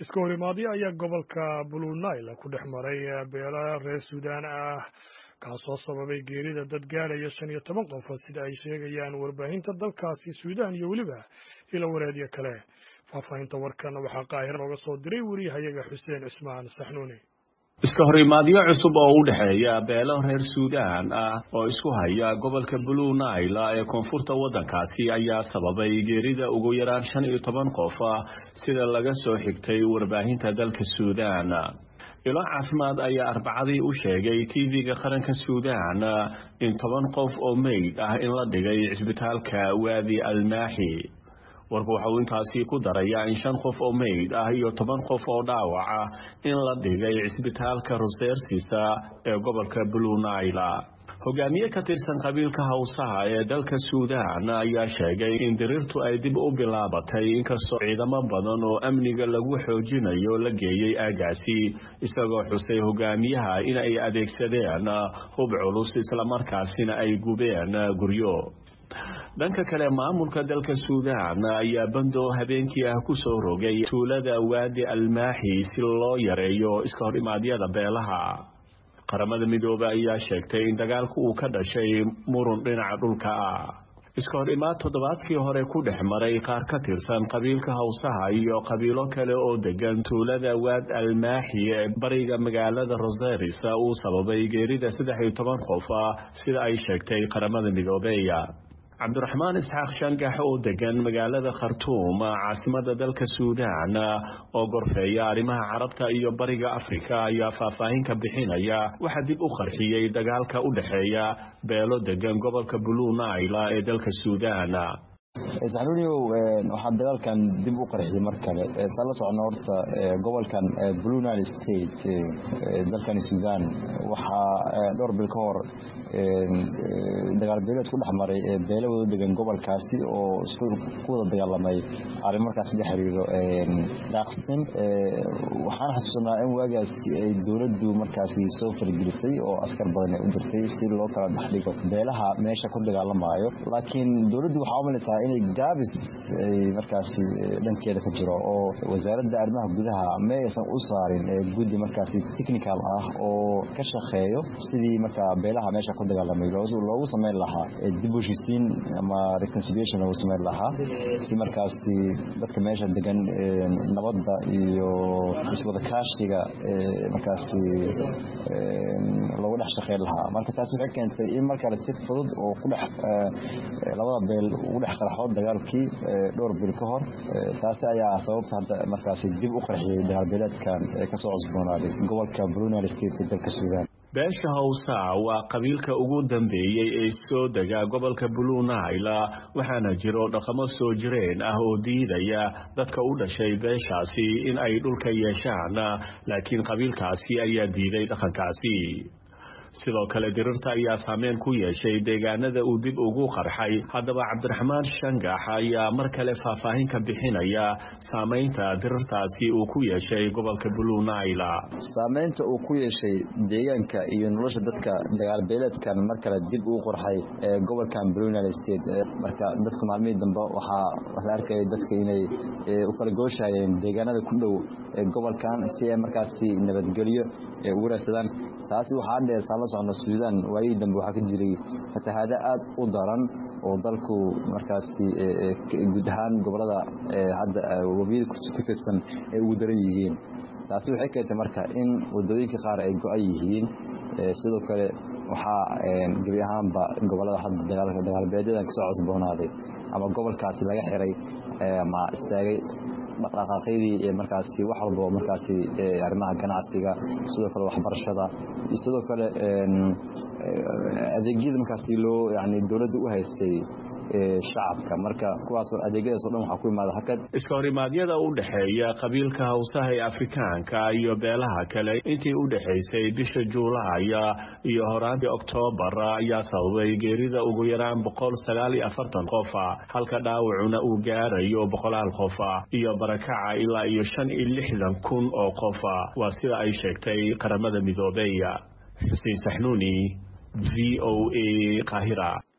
iska horimaadyo ayaa gobolka blue nile ku dhex maray beelo reer suudaan ah kaasoo sababay geerida dad gaadhaya shan iyo toban qof sida ay sheegayaan warbaahinta dalkaasi suudaan iyo weliba ilo wareedyo kale faahfaahinta warkan waxaa qaahir nooga soo diray weriyahayaga xuseen cismaan saxnuuni iska horimaadyo cusub oo u dhexeeya beelo reer suudaan ah oo isku haya gobolka blue nile ee koonfurta waddankaasi ayaa sababay geerida ugu yaraan shan iyo toban qof sida laga soo xigtay warbaahinta dalka suudaan ilo caafimaad ayaa arbacadii u sheegay tv-ga qaranka suudaan in toban qof oo meyd ah in la dhigay cisbitaalka waadi almaaxi warku waxa uu intaasi ku darayaa in shan qof oo meyd ah iyo toban qof oo dhaawac ah in la dhigay cisbitaalka rosersisa ee gobolka blue nile hogaamiye ka tirsan qabiilka hawsaha ee dalka suudaan ayaa sheegay in diriirtu ay dib u bilaabatay inkastoo ciidamo badan oo amniga lagu xoojinayo la geeyey aagaasi isagoo xusay hogaamiyaha in ay adeegsadeen hub culus islamarkaasina ay gubeen guryo dhanka kale maamulka dalka suudaan ayaa bando habeenkii ah ku soo rogay tuulada waadi almaaxi si loo yareeyo iska hor imaadyada beelaha qaramada midoobe ayaa sheegtay in dagaalku uu ka dhashay murun dhinaca dhulka ah iska hor imaad toddobaadkii hore ku dhex maray qaar ka tirsan qabiilka hawsaha iyo qabiilo kale oo degan tuulada waad almaaxi ee bariga magaalada roseris uu sababay geerida saddex iyo toban qof sida ay sheegtay qaramada midoobeya cabdiraxmaan isxaaq shangax oo degan magaalada khartuum caasimada dalka suudaan oo gorfeeya arrimaha carabta iyo bariga afrika ayaa faahfaahin ka bixinaya waxaa dib u qarxiyey dagaalka u dhexeeya beelo degan gobolka blue nile ee dalka suudaan saxnuuniyow waxaa dagaalkan dib u qarxiyey mar kale saan la socno horta gobolkan blue nile state dalkan suudaan waxaa dhowr bil ka hor dagaal beeleed ku dhex maray beelo wada degan gobolkaasi oo isku ku wada dagaalamay arrin markaasi la xiriiro daaqsin waxaan xasuusanaa in waagaas ay dowladdu markaasi soo fargelisay oo askar badan ay u dirtay si loo kala dhexdhigo beelaha meesha ku dagaalamayo laakiin dowladdu waxaa u malaysaa inay gaabis ay markaasi dhankeeda ka jiro oo wasaaradda arrimaha gudaha ma aysan u saarin guddi markaasi technical ah oo ka shaqeeyo sidii markaa beelaha meesha ku dagaalamay loogu samayn lahaa dib u heshiisiin ama reconciliation loogu samayn lahaa si markaasi dadka meesha degan nabadda iyo iswada kaashiga markaasi loogu dhex shaqeyn lahaa marka taasi waxay keentay in markale si fudud oo ku dhex labada beel ugu dhex qarxo dagaalkii dhowr bil ka hor taasi ayaa sababta hadda markaasi dib u qarxiyey dagaalbeeleedkan ee kasoo cusboonaaday gobolka brunel state ee dalka suudaan beesha hawsa waa qabiilka ugu dambeeyey ee soo dega gobolka blue nile waxaana jiro dhaqamo soo jireen ah oo diidaya dadka u dhashay beeshaasi in ay dhulka yeeshaan laakiin qabiilkaasi ayaa diiday dhaqankaasi sidoo kale dirirta ayaa saameyn ku yeeshay deegaanada uu dib ugu qarxay haddaba cabdiraxmaan shangax ayaa mar kale faahfaahin ka bixinaya saamaynta dirirtaasi uu ku yeeshay gobolka blue nile saamaynta uu ku yeeshay deegaanka iyo nolosha dadka dagaalbeeleedkan mar kale dib ugu qorxay ee gobolkan blue nile state marka dadku maalmihii dambe waxaa la arkaya dadka inay u kala gooshayeen deegaanada ku dhow ee gobolkan si ay markaasi nabadgelyo ugu raadsadaan taasi waxaa dheer saan la socno suudaan waayihii dambe waxaa ka jiray fatahaado aad u daran oo dalku markaasi guud ahaan gobolada hadda wabiyada ku tirsan ay ugu daran yihiin taasi waxay keentay marka in wadooyinka qaar ay go-an yihiin sidoo kale waxaa gebi ahaanba gobolada hadda dagaalbeedyadan kasoo cosboonaaday ama gobolkaasi laga xiray ama istaagay dhaqdhaqaaqyadii ee markaasi wax walba markaasi arrimaha ganacsiga sidoo kale waxbarashada iyo sidoo kale adeegyada markaasi loo yani dowladda u haystay shacabka marka kuwaasoo adeegyadaas o dhan waxaa ku imaada hakad iska horimaadyada u dhexeeya qabiilka hawsaha ee afrikaanka iyo beelaha kale intii u dhexaysay bisha juulaaya iyo horaantii oktoobar ayaa sababay geerida ugu yaraan boqol sagaal iyo afartan qofa halka dhaawacuna uu gaarayo boqolaal qofa iyo barakaca ilaa iyo shan iyo lixdan kun oo qofa waa sida ay sheegtay qaramada midoobeya xuseen saxnuuni v o a qaahira